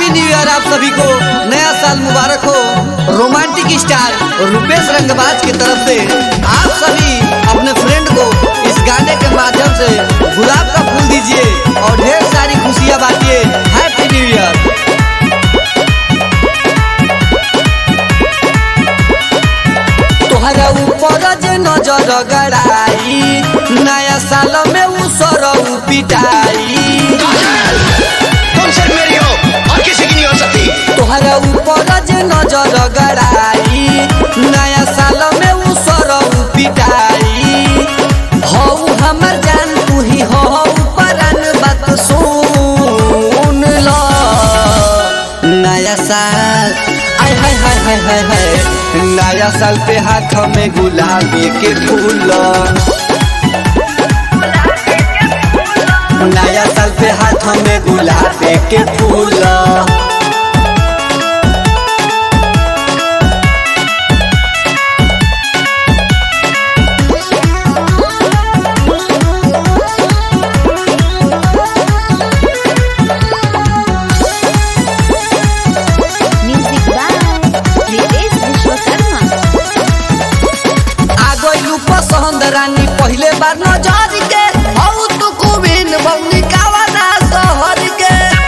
happy new year आप सभी को नया साल मुबारक हो रोमांटिक स्टार रुपेश रंगबाज की तरफ से आप सभी अपने फ्रेंड को इस गाने के माध्यम से गुलाब का फूल दीजिए और ढेर सारी खुशियां बांटिए हैप्पी न्यू ईयर तोहरा ऊपर जे नजर गड़ाई नया साल में उ सरऊ पिटाई तुम सिर्फ मेरी हो और किसी की नहीं हो सकती तोहरा ऊपर जे नजर गड़ाई नया साल में उ सरऊ पिटाई हौ हमर जान तू ही हो परान बात सुन लो नया साल आय हाय हाय हाय हाय हाय नया साल पे हाथ में गुलाबी के फूल नया साल पे हाथ में गुलाबी के फूल म्यूजिक बाय रितेश विश्वकर्मा आ गइलू पसंद रानी पहिले बार नजर के हौ तू कुबिन बौनी कावना शहर के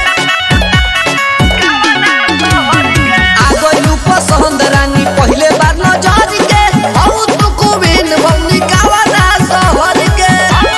आ गइलू पसंद रानी पहिले बार नजर के हौ तू कुबिन बौनी कावना शहर के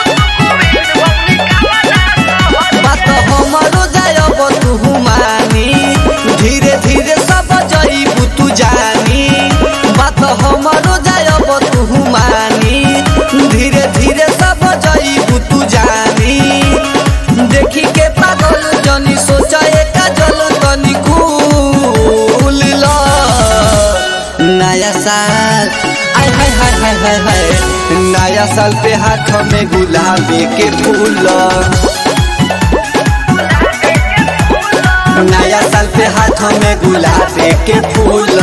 बात हमरो जायब तू मानी धीरे धीरे सब जईबू तू जानी बात हमरो जायब तू मानी धीरे धीरे सब जईबू तू जानी देखी के पागल जनी सोचे काजल तनी कुल लो नया साल आय हाय हाय हाय हाय हाय नया साल पे हाथ में गुलाबी के फूल नया साल पे हाथ में गुलाबी के फूल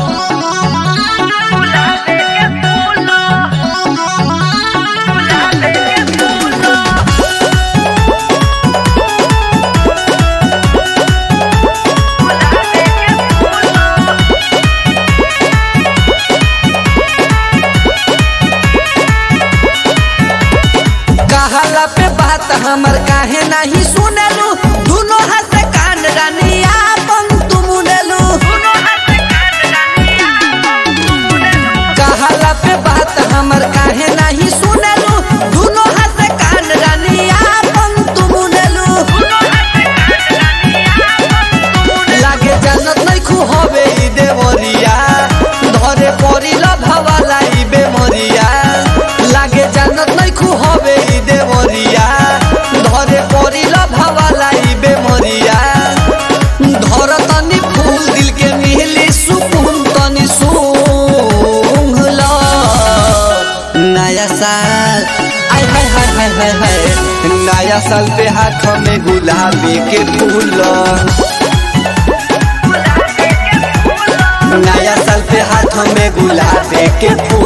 कहला पे बात हमर काहे नहीं सुनेलू दुनो हाथ से कान रानी आपन तुम उनेलू कहला पे बात हमर काहे नहीं सुनेलू दुनो हाथ से कान रानी आपन तुम उनेलू लागे जानत नहीं खू हवे ई देवरिया धरे परिल भवाला ई बेमरिया लागे जानत नहीं खू हवे ई देवरिया धरे परिल भवाला ई बेमरिया धर तनी फूल दिल के मिली सुकून तनी सूंघ लो नया साल आय हाय हाय हाय हाय हाय नया साल पे हाथ में गुलाबी के फूल नया साल पे हाथ में गुलाबी के फूल